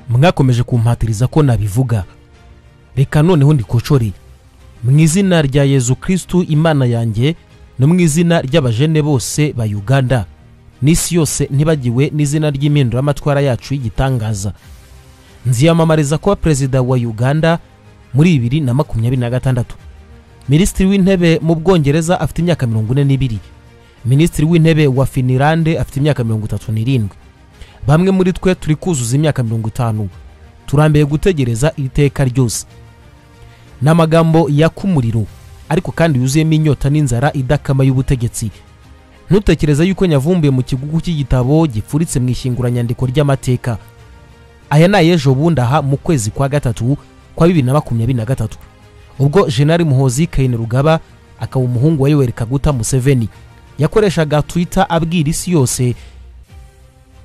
mwakomeje kumpatiriza ko nabivuga reka noneho ndikocore mu izina rya yezu kirisitu imana yanjye no mu izina ry'abajene bose ba uganda n'isi yose ntibagiwe n'izina ry'impinduramatwara yacu y'igitangaza nziyamamariza kuba perezida wa uganda muri bibiri na makumyabiri na gatandatu minisitiri w'intebe mu bwongereza afite imyaka mirongo ine n'ibiri minisitiri w'intebe wa finilande afite imyaka mirongo itatu n'irindwi bamwe muri twe turi kuzuza imyaka mirongo itanu turambiye gutegereza iri teka ryose ni amagambo yaka umuriro ariko kandi yuzuyemo inyota n'inzara idakama y'ubutegetsi ntutekereze yuko nyavumbuye mu kigugu cy'igitabo gifuritse mu ishyinguranyandiko ry'amateka aya ni ay'ejo bundi aha mu kwezi kwa gatatu kwa bibiri na makumyabiri na gatatu ubwo jenali muhozi kayine rugaba akaba umuhungu wa yoweri kaguta museveni yakoreshaga twita abwira isi yose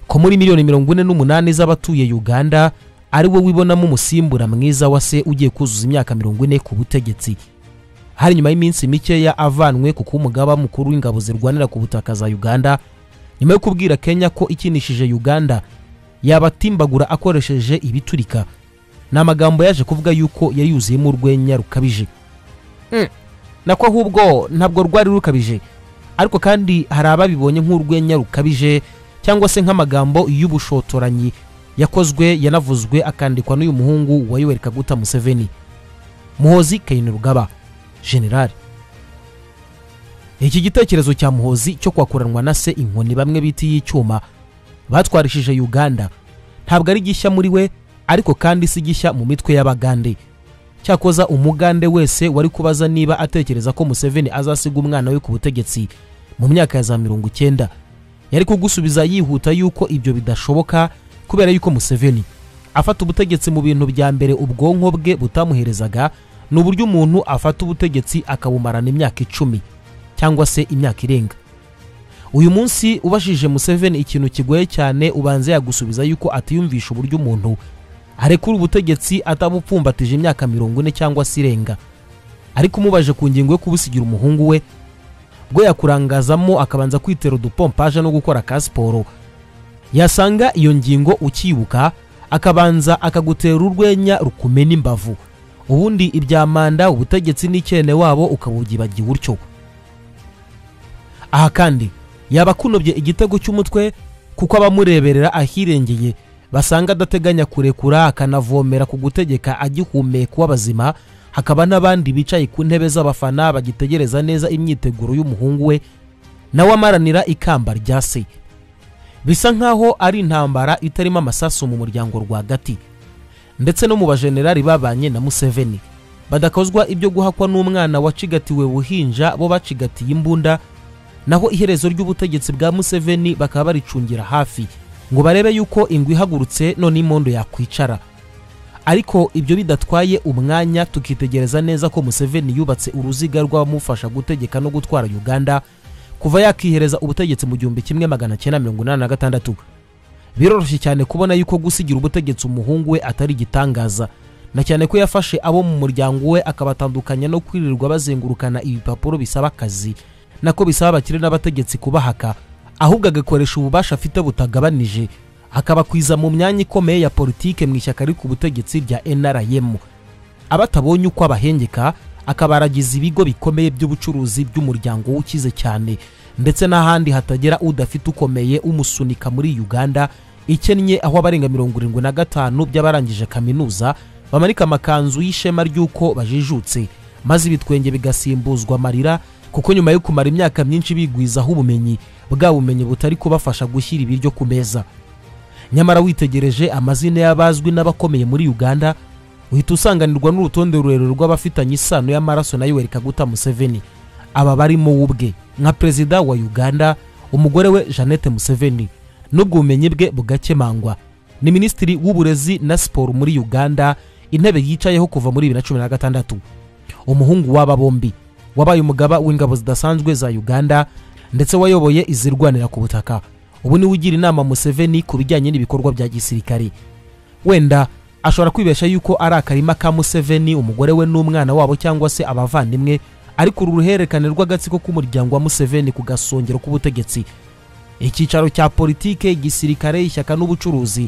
ko muri miliyoni mirongo ine n'umunani z'abatuye uganda ari we wibonamo umusimbura mwiza wa se ugiye kuzuza imyaka mirongo ine ku butegetsi hari nyuma y'iminsi mikeya avanwe ku kuba umugaba mukuru w'ingabo zirwanira ku butaka za uganda nyuma yo kubwira kenya ko ikinishije uganda yabatimbagura akoresheje ibiturika ni amagambo yaje kuvuga yuko yari yuzuyemo urwenya rukabije nako ahubwo ntabwo rwari rukabije ariko kandi hari ababibonye nk'urwenya rukabije cyangwa se nk'amagambo y'ubushotoranyi yakozwe yanavuzwe akandikwa n'uyu muhungu wa yoweri kaguta museveni muhozi kayine rugaba generali iki gitekerezo cya muhozi cyo kwakuranwa na se inkoni bamwe bita iy'icyuma batwarishije uganda ntabwo ari gishya muri we ariko kandi si gishya mu mitwe y'abagande cyakoza umugande wese wari kubaza niba atekereza ko museveni azasiga umwana we ku butegetsi mu myaka ya za mirongo icyenda yari kugusubiza yihuta yuko ibyo bidashoboka kubera yuko museveni afata ubutegetsi mu bintu bya mbere ubwonko bwe butamuherezaga ni uburyo umuntu afata ubutegetsi akabumarana imyaka icumi cyangwa se imyaka irenga uyu munsi ubashije museveni ikintu kigoye cyane ubanza yagusubiza yuko atiyumvisha uburyo umuntu arekura ubutegetsi atabupfumbatije imyaka mirongo ine cyangwa se irenga ariko umubaje ku ngingo yo kubusigira umuhungu we bwo yakurangazamo akabanza kwitera udupompaje no gukora ka siporo yasanga iyo ngingo ukibuka akabanza akagutera urwenya rukumena imbavu ubundi ibya manda ubutegetsi n'icyene wabo ukabugibagiwe utyo aha kandi yaba akunobye igitego cy'umutwe kuko abamureberera ahirengeye basanga adateganya kurekura akanavomera ku gutegeka agihumeka uw'abazima hakaba n'abandi bicaye ku ntebe z'abafana bagitegereza neza imyiteguro y'umuhungu we nawe amaranira ikamba rya se bisa nk'aho ari intambara itarimo amasasu mu muryango rwagati ndetse no mu bajenerali babanye na museveni badakozwa ibyo guhakwa n'umwana wacigatiwe buhinja bo bacigatiye imbunda naho iherezo ry'ubutegetsi bwa museveni bakaba baricungira hafi ngo barebe yuko ingwe ihagurutse none imondo yakwicara ariko ibyo bidatwaye umwanya tukitegereza neza ko museveni yubatse uruziga rw'abamufasha gutegeka no gutwara uganda kuva yakihereza ubutegetsi mu gihumbi kimwe magana cyenda mirongo inani na gatandatu biroroshye cyane kubona yuko gusigira ubutegetsi umuhungu we atari igitangaza na cyane ko yafashe abo mu muryango we akabatandukanya no kwirirwa bazengurukana ibipapuro bisaba akazi nako bisaba abakire n'abategetsi kubahaka ahubwo agakoresha ububasha afite butagabanije akabakwiza mu myanya ikomeye ya politike mu ishyaka riri ku butegetsi rya nrm abatabonye uko abahengeka akabaragiza ibigo bikomeye by'ubucuruzi by'umuryango ukize cyane ndetse n'ahandi hatagera udafite ukomeye umusunika muri uganda ikennye aho abarenga mirongo irindwi na gatanu by'abarangije kaminuza bamanika amakanzu y'ishema ry'uko bajijutse maze ibitwenge bigasimbuzwa amarira kuko nyuma yo kumara imyaka myinshi bigwizaho ubumenyi bwa bumenyi butari kubafasha gushyira ibiryo ku meza nyamara witegereje amazina y'abazwi n'abakomeye muri uganda uhita usanganirwa n'urutonde rurerure rw'abafitanye isano y'amaraso na yoweri kaguta museveni aba barimo ubwe nka perezida wa uganda umugore we jeannette museveni n'ubwo bumenyi bwe bugakemangwa ni minisitiri w'uburezi na siporo muri uganda intebe yicayeho kuva muri bibiri na cumi na gatandatu umuhungu w'aba bombi wabaye umugaba w'ingabo zidasanzwe za uganda ndetse wayoboye izirwanira ku butaka ubu niwe ugira inama museveni ku bijyanye n'ibikorwa bya gisirikare wenda ashobora kwibesha yuko ari akarima ka museveni umugore we n'umwana wabo cyangwa se abavandimwe ariko uru ruhererekane rw'agatsiko k'umuryango wa museveni ku gasongero k'ubutegetsi icyicaro cya politike gisirikare ishyaka n'ubucuruzi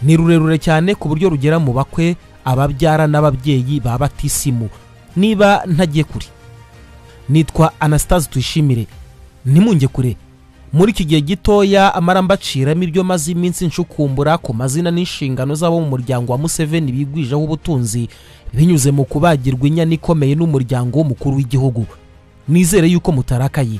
ni rurerure cyane ku buryo rugera mu bakwe ababyara n'ababyeyi ba batisimu niba ntagiye kure nitwa anastase tuyishimire ntimunge kure muri iki gihe gitoya amara mbaciramo ibyo maze iminsi nshukumbura ku mazina n'inshingano z'abo mu muryango wa museveni bigwijeho ubutunzi binyuze mu kubagirwa inyana ikomeye n'umuryango w'umukuru w'igihugu nizere yuko mutarakaye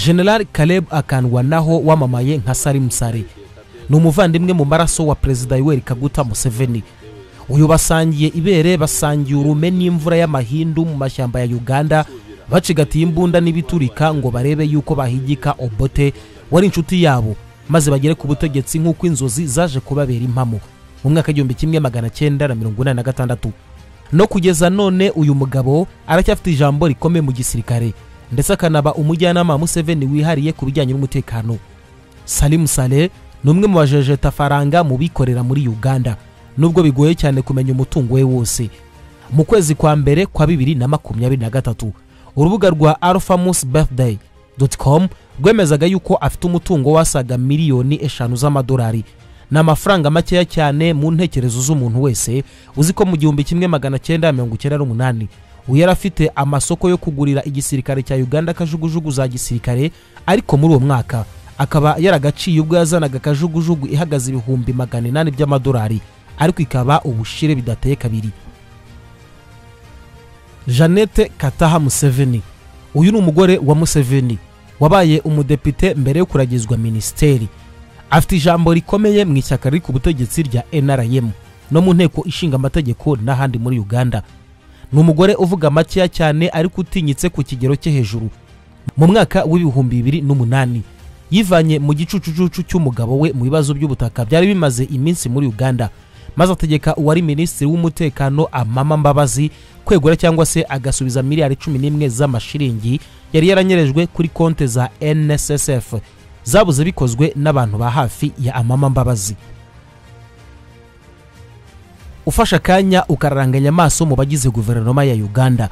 general caleb akandwa naho wamamaye nka salim sare ni umuvandimwe mu maraso wa perezida yoweri kaguta museveni uyu basangiye ibere basangiye urume n'imvura y'amahindu mu mashyamba ya uganda bacigatiye imbunda n'ibiturika ngo barebe yuko bahigika obote wari inshuti yabo maze bagere ku butegetsi nk'uko inzozi zaje kubabera impamo mu mwaka w'igihumbi kimwe magana cyenda na mirongo inani na gatandatu no kugeza none uyu mugabo aracyafite ijambo rikomeye mu gisirikare ndetse akanaba umujyanama wa museveni wihariye ku bijyanye n'umutekano salimu sale ni umwe mu bajejetafaranga mu bikorera muri uganda nubwo bigoye cyane kumenya umutungo we wose mu kwezi kwa mbere kwa bibiri na makumyabiri na gatatu urubuga rwa alphamus birthday com rwemezaga yuko afite umutungo wasaga miliyoni eshanu z'amadolari ni amafaranga makeya cyane mu ntekerezo z'umuntu wese uzi ko mu gihumbi kimwe magana cyenda mirongo icyenda n'umunani uyu yari afite amasoko yo kugurira igisirikare cya uganda kajugujugu za gisirikare ariko muri uwo mwaka akaba yaragaciye ubwo yazanaga kajugujugu ihagaze ibihumbi magana inani by'amadolari ariko ikaba ubushire bidateye kabiri jeannette kataha museveni uyu ni umugore wa museveni wabaye umudepite mbere yo kuragizwa minisiteri afite ijambo rikomeye mu ishyaka riri ku butegetsi rya nrm no mu nteko ishinga amategeko n'ahandi muri uganda ni umugore uvuga makeya cyane ariko utinyitse ku kigero cye hejuru mu mwaka w'ibihumbi bibiri n'umunani yivanye mu gicucucucu cy'umugabo we mu bibazo by'ubutaka byari bimaze iminsi muri uganda maze ategeka uwari minisitiri w'umutekano amama mbabazi kwegura cyangwa se agasubiza miliyari cumi n'imwe z'amashiringi yari yaranyerejwe kuri konti za nssf zabuze bikozwe n'abantu ba hafi ya amama mbabazi ufashe akanya ukararanganya amaso mu bagize guverinoma ya uganda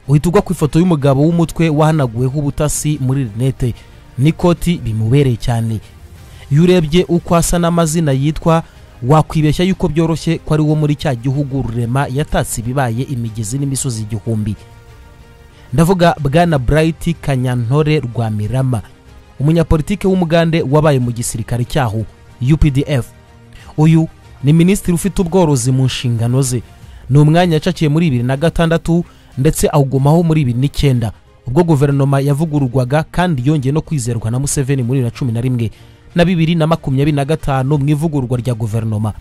uhita ugwa ku ifoto y'umugabo w'umutwe wahanaguweho ubutasi muri rinete n'ikoti bimubereye cyane iyo urebye uko asa n'amazina yitwa wakwibeshya yuko byoroshye ko ari wo muri cya gihugu rurema yatatse ibibaye imigezi n'imisozi igihumbi ndavuga bwana burayiti kanyantore rwa mirama umunyapolitike w'umugande wabaye mu gisirikare cyaho updf uyu ni minisitiri ufite ubworozi mu nshingano ze ni umwanya yacakiye muri bibiri na gatandatu ndetse awugumaho muri bibiri n'icyenda ubwo guverinoma yavugururwaga kandi yongeye no kwizerwa na museveni muri bibiri na cumi na rimwe na bibiri na makumyabiri na gatanu mu ivugururwa rya guverinoma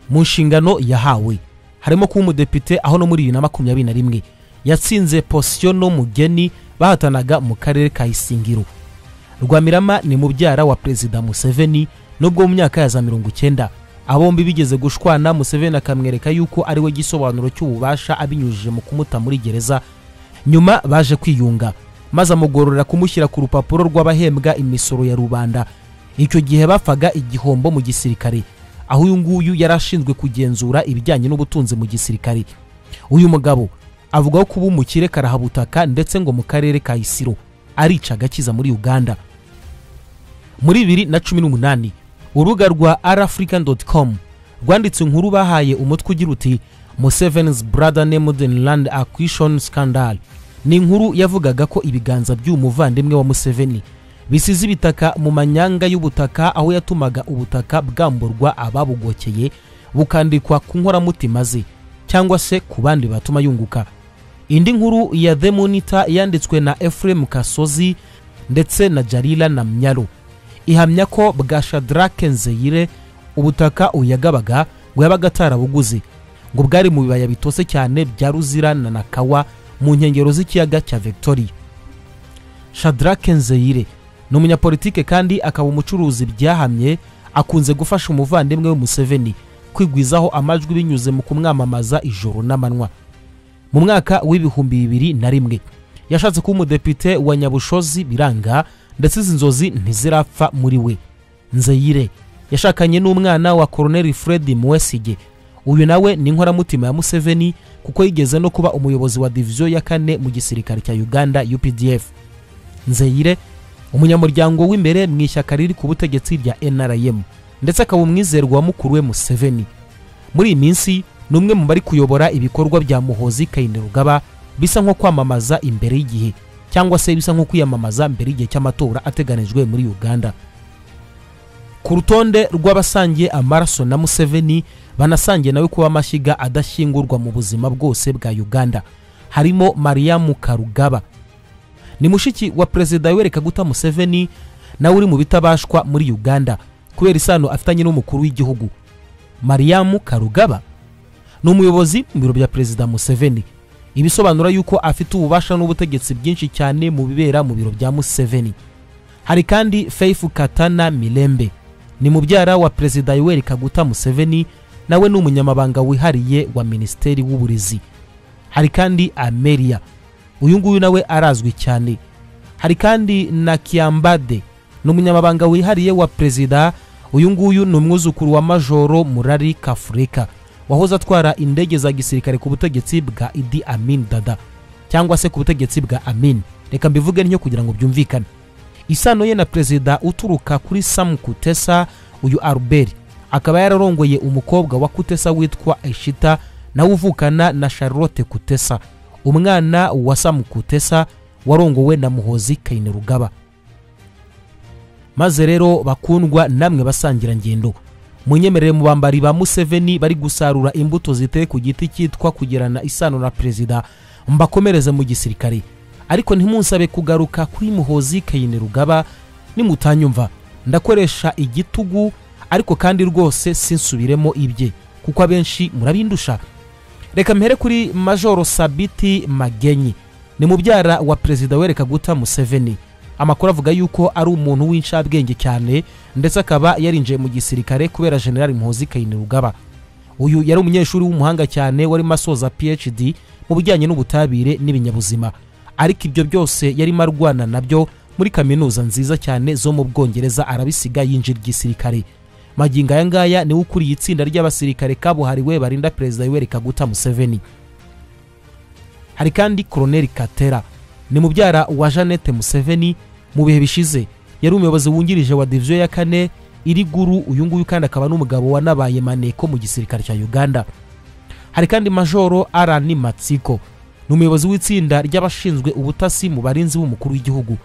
mu nshingano yahawe harimo kuba umudepite aho no muri bibiri na makumyabiri na rimwe yatsinze posiyo n'umugeni bahatanaga mu karere ka isingiro rwamirama ni mubyara wa perezida museveni nubwo mu myaka ya za mirongo icyenda abombi bigeze gushwana museveni akamwereka yuko ari we gisobanuro cy'ububasha abinyujije mu kumuta muri gereza nyuma baje kwiyunga maze amugororera kumushyira ku rupapuro rw'abahembwa imisoro ya rubanda icyo gihe bapfaga igihombo mu gisirikare aho uyu nguyu yari ashinzwe kugenzura ibijyanye n'ubutunzi mu gisirikare uyu mugabo avugaho kuba umukire karahabutaka ndetse ngo mu karere ka isiro arica agakiza muri uganda muri bibiri na cumi n'umunani urubuga rwa arafrican.com rwanditse inkuru bahaye umutwe ugira uti museven's brother named in land acquisition scandal ni inkuru yavugaga ko ibiganza by'uyu muvandimwe wa museveni bisize ibitaka mu manyanga y'ubutaka aho yatumaga ubutaka bwamburwa ababugokeye bukandikwa ku nkoramutima ze cyangwa se ku bandi batuma yunguka indi nkuru ya the monitor yanditswe na efuremu kasozi ndetse na jarila na myaro ihamya ko bwa shadarake nzeyire ubutaka uyagabaga ngo yabaga atarabuguze ngo bwari mu bibaya bitose cyane bya ruzira na nakawa mu nkengero z'ikiyaga cya victoria shadarake nzeyire ni umunyapolitike kandi akaba umucuruzi byahamye akunze gufasha umuvandimwe we museveni kwigwizaho amajwi binyuze mu kumwamamaza ijoro n'amanywa mu mwaka w'ibihumbi bibiri na rimwe yashatse kuba umudepite wa nyabushozi biranga ndetse izi nzozi ntizirapfa muri we nzeyire yashakanye n'umwana wa koroneri fred muwesige uyu nawe ni inkoramutima ya museveni kuko yigeze no kuba umuyobozi wa diviziyo ya kane mu gisirikare cya uganda updf nzeyire umunyamuryango w'imbere mu ishyaka riri ku butegetsi rya nrm ndetse akaba umwizerwa wa mukuru we museveni muri iyi minsi ni umwe mu bari kuyobora ibikorwa bya muhozi kayinirugaba bisa nko kwamamaza imbere y'igihe cyangwa se bisa nko kwiyamamaza mbere y'igihe cy'amatora ateganijwe muri uganda ku rutonde rw'abasangiye amaraso na museveni banasangiye nawe kuba amashyiga adashyingurwa mu buzima bwose bwa uganda harimo mariamu karugaba ni mushiki wa perezida wereka guta museveni nawe uri mu bitabashwa muri uganda kubera isano afitanye n'umukuru w'igihugu mariamu karugaba ni umuyobozi mu biro bya perezida museveni ibisobanura yuko afite ububasha n'ubutegetsi bwinshi cyane mu bibera mu biro bya museveni hari kandi feifu katana mirembe ni mubyara wa perezida yoweri kaguta museveni nawe ni umunyamabanga wihariye wa minisiteri w'uburezi hari kandi ameria uyu nguyu nawe arazwi cyane hari kandi na kiyambade ni umunyamabanga wihariye wa perezida uyu nguyu ni umwuzukuru wa majoro murari kafurika wahoze atwara indege za gisirikare ku butegetsi bwa idi amin dada cyangwa se ku butegetsi bwa amin reka mbivuge ntyo kugira ngo byumvikane isano ye na perezida uturuka kuri samu kutesa uyu albert akaba yararongoye umukobwa wa kutesa witwa eshita nawe uvukana na charlotte kutesa umwana wa samu kutesa warongowe na muhozi kayinirugaba maze rero bakundwa namwe basangirangendo munyemerere mu bambari ba museveni bari gusarura imbuto ziteye ku giti cyitwa kugirana isano na perezida mbakomereze mu gisirikare ariko ntimunsabe kugaruka kuri muhozi kayinirugaba nimutanyumva ndakoresha igitugu ariko kandi rwose sinsubiremo ibye kuko abenshi murabindusha reka mpere kuri majoro sabiti magenyi ni mubyara wa perezida wereka guta museveni amakuru avuga yuko ari umuntu w'inshabwenge cyane ndetse akaba yarinjiye mu gisirikare kubera generali muhozi kayinirugaba uyu yari umunyeshuri w'umuhanga cyane warimo asoza phd mu bijyanye n'ubutabire n'ibinyabuzima ariko ibyo byose yarimo arwana nabyo muri kaminuza nziza cyane zo mu bwongereza arabisiga yinjira igisirikare magingo aya ngaya niwe ukuriye itsinda ry'abasirikare kabuhariwe barinda perezida yoweri kaguta museveni hari kandi koroneri katera ni mubyara wa jeannette museveni mu bihe bishize yari umuyobozi wungirije wa diviziyo ya kane iri guru uyu nguyu kandi akaba n'umugabo wanabaye maneko mu gisirikare cya uganda hari kandi majoro arani matsiko ni umuyobozi w'itsinda ry'abashinzwe ubutasi mu barinzi b'umukuru w'igihugu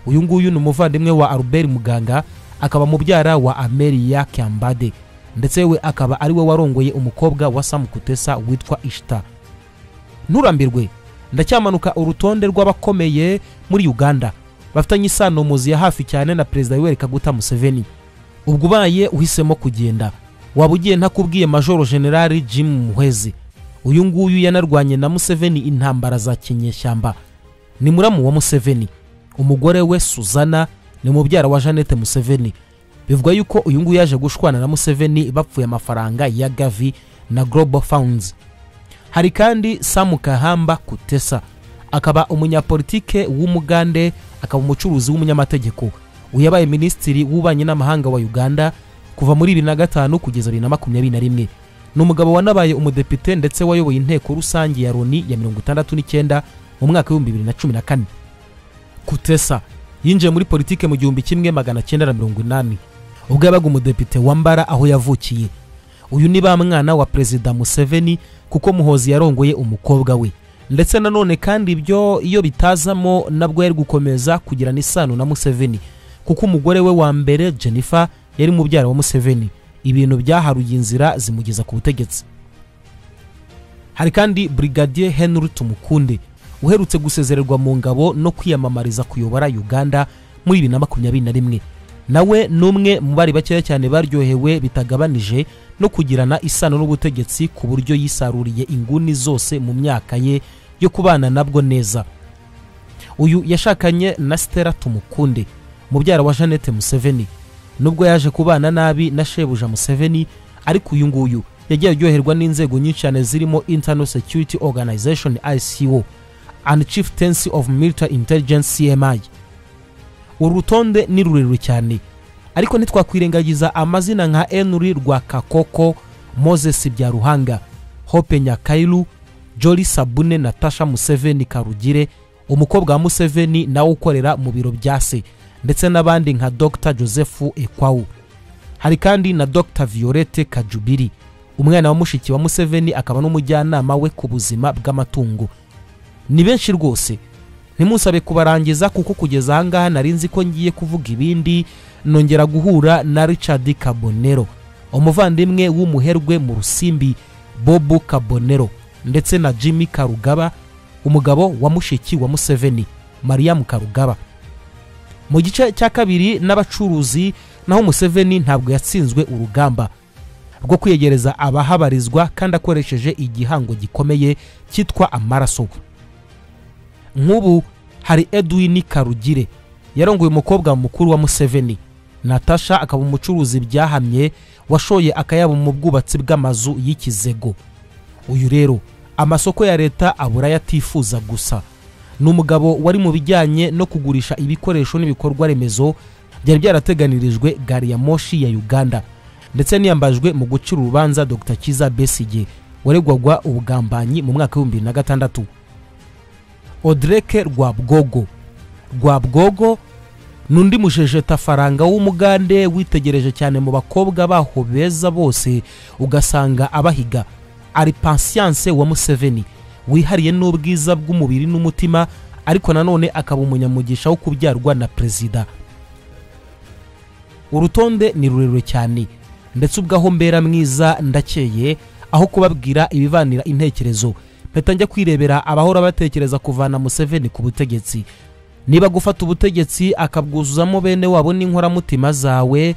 uyu nguyu ni umuvandimwe wa albert muganga akaba mubyara wa ameriya kyambade ndetse we akaba ari we warongoye umukobwa wa samu kutesa witwa ishita nturambirwe ndacyamanuka urutonde rw'abakomeye muri uganda bafitanye isano muzi ya hafi cyane na perezida yoweri kaguta museveni ubwo ubaye uhisemo kugenda waba ugiye ntakubwiye majoro generali jim muhwezi uyu nguyu yanarwanye na museveni intambara za kinyeshyamba ni muramu wa museveni umugore we suzana ni mubyara wa jeannette museveni bivugwa yuko uyu nguyu yaje gushwana na museveni bapfuye amafaranga ya gavi na global funds hari kandi samu kahamba kutesa akaba umunyapolitike w'umugande akaba umucuruzi w'umunyamategeko uyu yabaye minisitiri w'ububanyi n'amahanga wa uganda kuva muri bibiri na gatanu kugeza bibiri na makumyabiri na rimwe ni umugabo wanabaye umudepite ndetse wayoboye inteko rusange ya loni ya mirongo itandatu n'icyenda mu mwaka w'ibihumbi bibiri na cumi na kane kutesa yinjiye muri politike mu gihumbi kimwe magana cyenda na mirongo inani ubwo yabaga umudepite wambara aho yavukiye uyu ni ba mwana wa perezida museveni kuko muhozi yarongoye umukobwa we ndetse nanone kandi ibyo iyo bitazamo nabwo yari gukomeza kugirana isano na museveni kuko umugore we wa mbere jennifer yari mubyara wa museveni ibintu byaharuye inzira zimugeza ku butegetsi hari kandi brigadier henry tumukunde uherutse gusezererwa mu ngabo no kwiyamamariza kuyobora uganda muri bibiri na makumyabiri na rimwe nawe ni umwe mu bari bakeya cyane baryohewe bitagabanije no kugirana isano n'ubutegetsi ku buryo yisaruriye inguni zose mu myaka ye yo kubana nabwo neza uyu yashakanye na stella tumukunde mubyara wa jeannette museveni nubwo yaje kubana nabi na shebuja museveni ariko uyu nguyu yagiye aryoherwa n'inzego nyinshi cyane zirimo internal security organization ico and chieftaincy of military intelligence cmi uru rutonde ni rurerure cyane ariko ntitwakwirengagiza amazina nka enuri rwakakoko moses byaruhanga hope nyakailu joli sabune natasha museveni karugire umukobwa wa museveni nawe ukorera mu biro bya se ndetse n'abandi nka dr joseph ekwawu hari kandi na dr violette kajubiri umwana wa mushiki wa museveni akaba n'umujyanama we ku buzima bw'amatungo ni benshi rwose ntimusabe kubarangiza kuko kugeza ahangaha nari nzi ko ngiye kuvuga ibindi nongera guhura na richard kabonero umuvandimwe w'umuherwe mu rusimbi bobu kabonero ndetse na jimmy karugaba umugabo wa mushiki wa museveni mariam karugaba mu gice cya kabiri n'abacuruzi naho museveni ntabwo yatsinzwe urugamba rwo kwiyegereza abahabarizwa kandi akoresheje igihango gikomeye cyitwa amaraso nk'ubu hari edwin karugire yarongoye umukobwa mukuru wa museveni natasha akaba umucuruzi byahamye washoye akayabo mu bwubatsi bw'amazu y'ikizego uyu rero amasoko ya leta abura yatifuza gusa ni umugabo wari mu bijyanye no kugurisha ibikoresho n'ibikorwa remezo byari byarateganirijwe gari ya moshi ya uganda ndetse niyambajwe mu gucira urubanza dr kiza besige waregwagwa ubugambanyi mu mwaka w'ibihumbi bibiri na gatandatu odreke rwabwogo rwabwogo ni undi mujejetafaranga w'umugande witegereje cyane mu bakobwa baho beza bose ugasanga abahiga ari pansiyanse wa museveni wihariye n'ubwiza bw'umubiri n'umutima ariko nanone akaba umunyamugisha wo kubyarwa na perezida urutonde ni rurerure cyane ndetse ubwaho mbera mwiza ndakeye aho kubabwira ibibanira intekerezo mpita njya kwirebera abahora batekereza kuvana museveni ku butegetsi niba gufata ubutegetsi akabwuzuzamo bene wabo n'inkoramutima zawe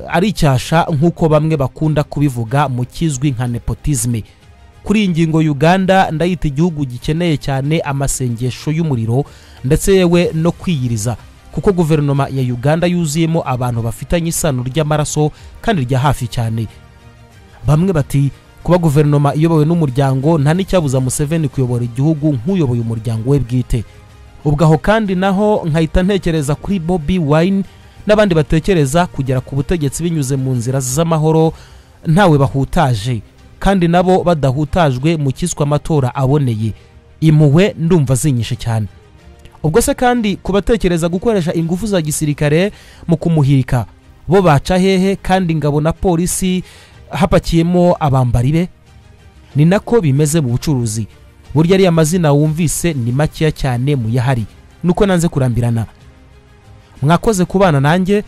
ari icyasha nk'uko bamwe bakunda kubivuga mu kizwi nka nepotizme kuri iyi ngingo uganda ndayita igihugu gikeneye cyane amasengesho y'umuriro ndetse yewe no kwiyiriza kuko guverinoma ya uganda yuzuyemo abantu bafitanye isano ry'amaraso kandi rya hafi cyane bamwe bati kuba guverinoma iyobowe n'umuryango nta n'icyabuza museveni kuyobora igihugu nk'uyoboye umuryango we bwite ubwo aho kandi naho nkahita ntekereza kuri bobi wine n'abandi batekereza kugera ku butegetsi binyuze mu nzira z'amahoro ntawe bahutaje kandi nabo badahutajwe mu cyiswe amatora aboneye impuhwe ndumva zinyishe cyane ubwo se kandi kubatekereza gukoresha ingufu za gisirikare mu kumuhirika bo baca hehe kandi ingabo na polisi hapakiyemo abambari be ni nako bimeze mu bucuruzi burya ariya mazina wumvise ni makeya cyane mu yahari nuko nanze kurambirana mwakoze kubana nanjye